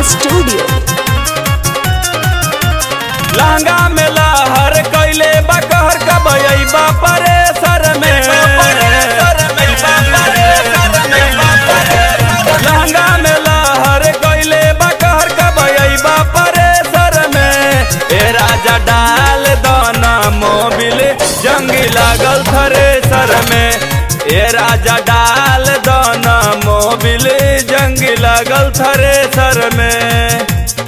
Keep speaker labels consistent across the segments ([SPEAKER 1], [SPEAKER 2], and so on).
[SPEAKER 1] studio
[SPEAKER 2] लहंगा में लहर कैले बकहर कबई बापरे सर में लहंगा में लहर कैले बकहर कबई बापरे सर में ए राजा डाल दाना मोबिल जंगी लागल थरे सर में ए राजा डाल दाना मोबिल जंगी लागल थरे सर में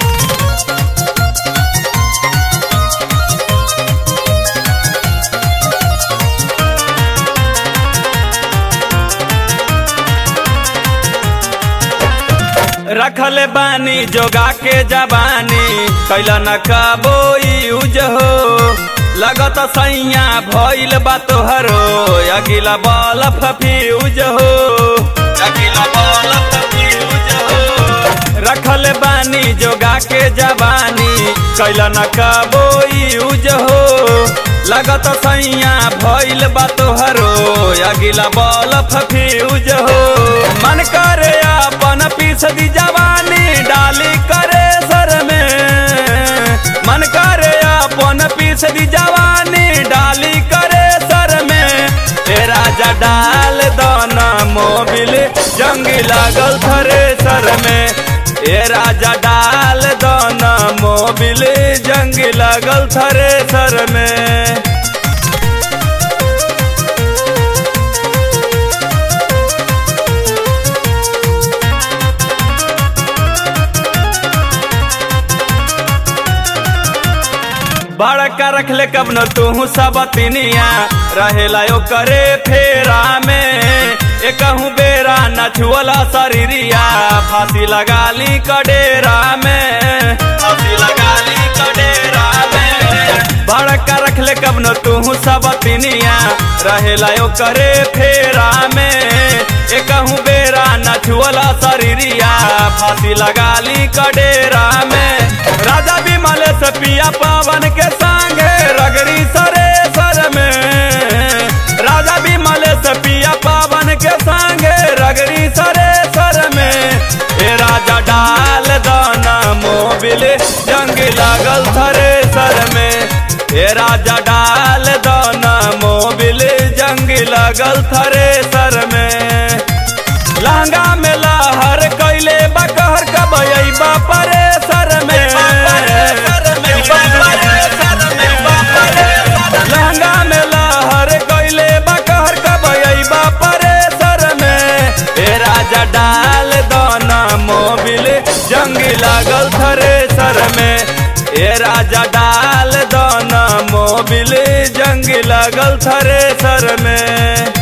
[SPEAKER 2] रखल बानी जोगा के जबानी कैला न कबो यूज हो लगत सैया भइल बा तोहरो अगिला बल फ्यूज हो अगिला बल फ्यूज हो रखल बानी जोगा के जबानी कैला न कबो यूज हो लगत सैया भइल बा तोहरो अगिला बल फ्यूज हो मन करे अपन पीस दी जवानी डाली करे सर में मन करे अपन पीस दी जवानी डाली करे सर में ए राजा डाल दाना मोबिल जंगी लागल थरे सर में ए राजा डाल दाना मोबिल जंगी लागल थरे सर में बड़का रखले कब न तू सब तिनिया रहेला यो करे फेरा में एकहू बेरा न छुअला शरीरिया फांसी लगा ली कडेरा में फांसी लगा ली कडेरा में बड़का रखले कब न तू सब तिनिया रहेला यो करे फेरा में एकहू बेरा न छुअला शरीरिया फांसी लगा ली कडेरा में राजा विमल से पिया पावन के संगे रगड़ी सरे सर में राजा विमल से पिया पावन के संगे रगड़ी सरे सर में ए राजा डाल दाना मोबिल जंग लागल थरे सर में ए राजा डाल दाना मोबिल जंग लागल थरे सर में लहंगा में लहर कैले बकहर कबई बापरे सर में लहंगा में लहर कैले बकहर कबई बापरे सर में ए राजा डाल दाना मोबिल जंगी लागल थरे सर में ए राजा डाल दाना मोबिल जंगी लागल थरे सर में